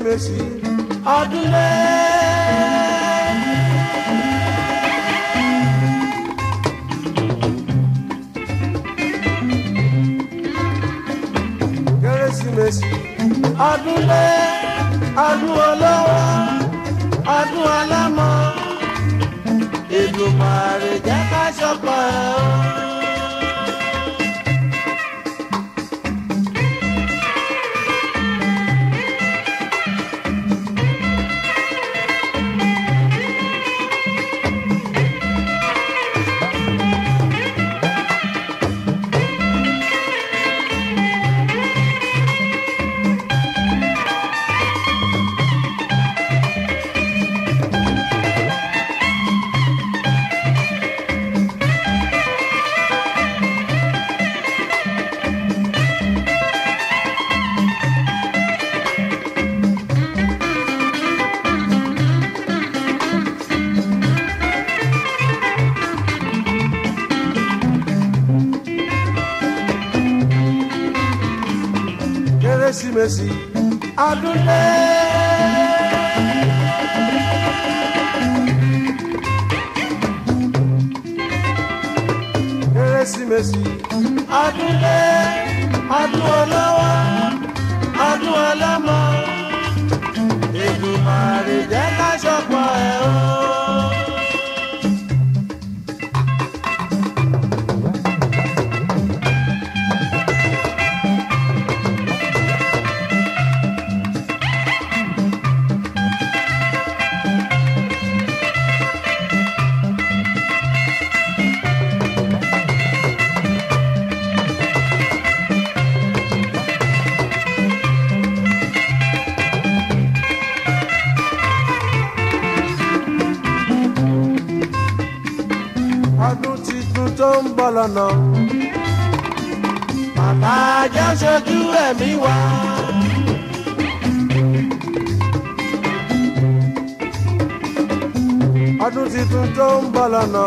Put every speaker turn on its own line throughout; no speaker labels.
kérésìmesì ọdún lé. kérésìmesì ọdún lé ọdún olówó ọdún ọlọ́mọ Èdùmàrè jẹ́ ká ṣọpọ̀ ẹ̀ o. kérésìmesì ọdún lé. kérésìmesì ọdún lé ọdún olówó ọdún ọlọ́mọ Èdùmàrè jẹ́ ká ṣọpọ̀ ẹ̀ o. ọdún titun tó ń bọ̀ lọ́nà. Bàbá jẹ́ ṣojú ẹ̀mí wa. ọdún titun tó ń bọ̀ lọ́nà.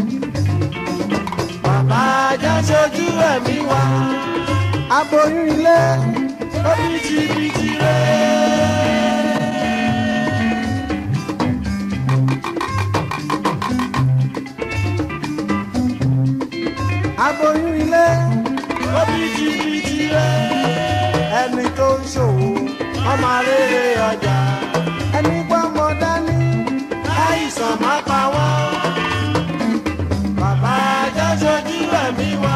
Bàbá jẹ́ ṣojú ẹ̀mí wa. Aboyún ilé ó bìtìbìtì rẹ̀. aboyún ilé òbítíbitì rẹ ẹni tó ń ṣòwò ọmọ rere ọjà ẹni gbọ́mọ dání láìsàn má pa wọ́n bàbá jẹ́ ṣojú ẹ̀mí wa.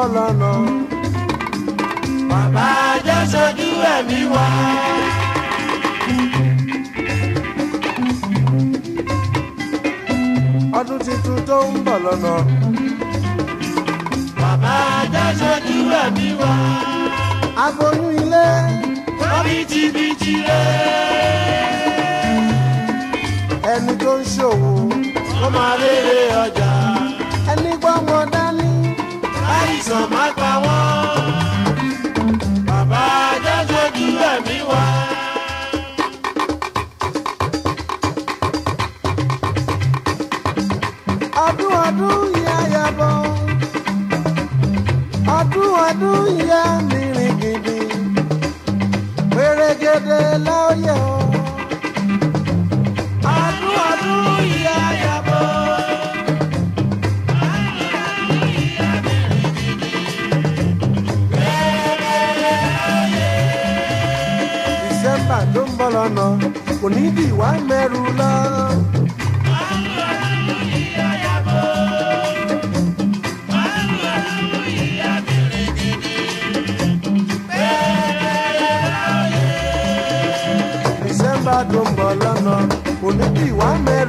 bọ̀ lọ́nà.
bàbá jẹ́ sojú ẹ̀mí wa.
ọdún tuntun tó ń bọ̀ lọ́nà.
bàbá jẹ́ sojú ẹ̀mí wa.
aboyún ilé
wọ́n bìtìbìtì rẹ̀.
ẹni tó ń ṣòwò
wọ́n máa rere ọjà.
ẹni gbọ́mọ dání.
àìsàn má pa wọ́n. bàbá jẹ́ sojú ẹ̀mí wa.
ọdún ọdún yẹ yabọ ọdún ọdún yẹ mìíràn gidi pèrègèdè lọ́yẹ̀ o ọdún ọdún yẹ yabọ. December tó ń bọ̀ lọ́nà kò ní bí wá mẹ́rù lọ. December tó ń bọ̀ lọ́nà kò ní bí wá mẹ́rù